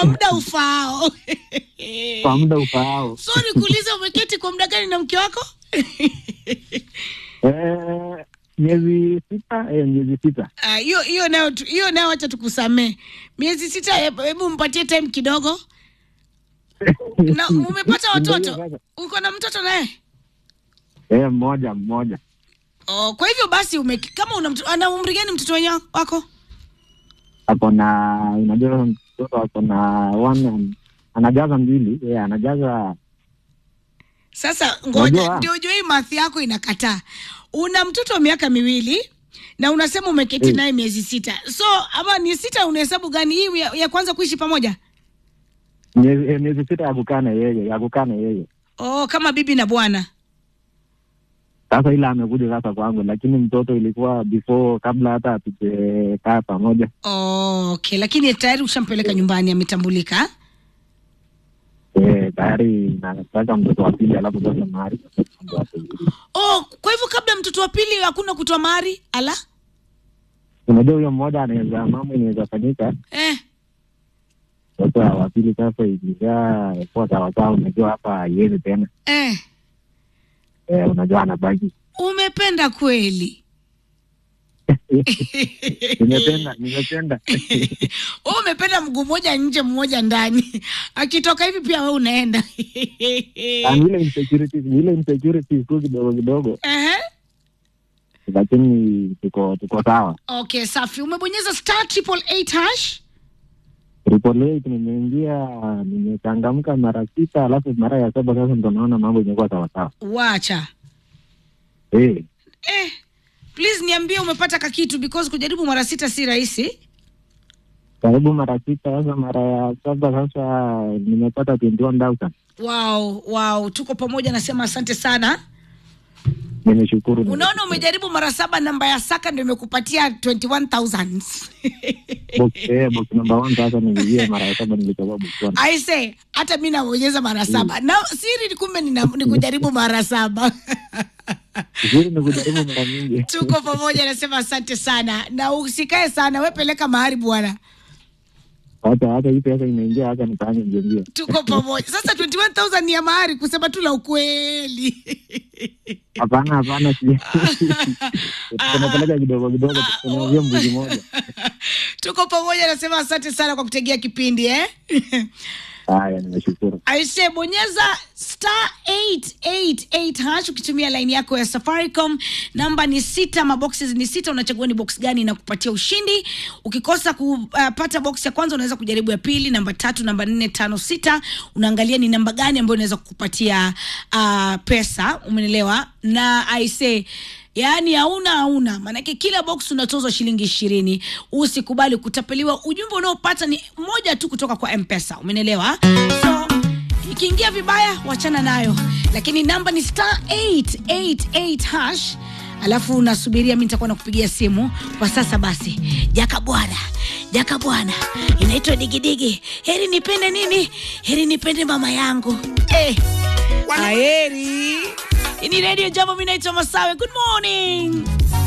kwa muda ufaao kwa muda ufaao. so nikuulize umeketi kwa muda gani na mke wako Eh, miezi sita eh, miezi sita Ah, hiyo hiyo nayo tu- hiyo nayo wacha tukusamee miezi sita hebu hebu mpatie time kidogo na umepata watoto Ngoja uko na mtoto naye eh, mmoja mmoja oh, kwa hivyo basi ume, kama una mtoto ana umri gani mtoto wenye wako ako na unajua mtoto ako na one and- anajaza mbili eh, anajaza sasa ngoja Unajua? ndio ujue hii mathi yako inakataa una mtoto wa miaka miwili na unasema umeketi Mm. naye miezi sita so ama ni sita unahesabu gani hii ya, ya kwanza kuishi pamoja miezi eh, miezi sita ya kukaa na yeye ya kukaa na yeye oh, kama bibi na bwana sasa ila amekuja sasa kwangu lakini mtoto ilikuwa before kabla hata hatujekaa pamoja oh, okay lakini tayari ushampeleka nyumbani ametambulika eh, tayari nataka mtoto wa pili alafu sasa mahari mtoto wa pili. oh, kwa hivyo kabla mtoto wa pili hakuna kutoa mahari ala unajua huyo mmoja anaweza mambo inaweza fanyika eh. sasa wa pili sasa ikizaa kuwa sawasawa unajua hapa haiwezi tena Eh. eh, unajua anabaki umependa kweli nimependa nimependa Wewe umependa mguu mmoja nje mmoja ndani akitoka hivi pia we unaenda Ah, ni ile insecurities ni ile insecurities tu kidogo kidogo Ehe. lakini tuko tuko sawa okay safi umebonyeza star triple eight hash Triple eight nimeingia nimechangamka mara sita alafu mara ya saba sasa ndo naona mambo imekuwa sawasawa wacha eh, eh. please niambie umepata kakitu because kujaribu mara sita si rahisi karibu mara sita sasa mara ya saba sasa nimepata 21,000 wow wow tuko pamoja nasema asante sana nimeshukuru unaona umejaribu mara saba namba ya saka ndio imekupatia 21000 box eh, box number one sasa niliingia mara ya saba nilitoka box one I say hata mi nabonyeza mara saba na siri ni kumbe nina- ni kujaribu mara saba Vizuri ni kujaribu mara nyingi tuko pamoja nasema asante sana na usikae sana we peleka mahari bwana hata hata hii pesa imeingia hata nifanye mbio tuko pamoja sasa 21000 ni ya mahari kusema tu la ukweli hapana hapana si tunapeleka kidogo kidogo tunaanzia mbuzi moja tuko pamoja nasema asante sana kwa kutegea kipindi eh? haya nimeshukuru aise bonyeza star 888 hash ukitumia laini yako ya safaricom namba ni sita maboxes ni sita unachagua ni box gani na kupatia ushindi ukikosa kupata box ya kwanza unaweza kujaribu ya pili namba tatu namba nne tano sita unaangalia ni namba gani ambayo inaweza kukupatia uh, pesa umenelewa na aise yaani hauna hauna maanake kila box unatozwa shilingi ishirini usikubali kutapeliwa ujumbe unaopata ni moja tu kutoka kwa mpesa umenelewa so ikiingia vibaya wachana nayo lakini namba ni star 888 hash alafu nasubiria mi nitakuwa nakupigia simu kwa sasa basi jaka bwana jaka bwana inaitwa digidigi heri nipende nini heri nipende mama yangu eh. aheri hii ni redio jambo mi naitwa masawe good morning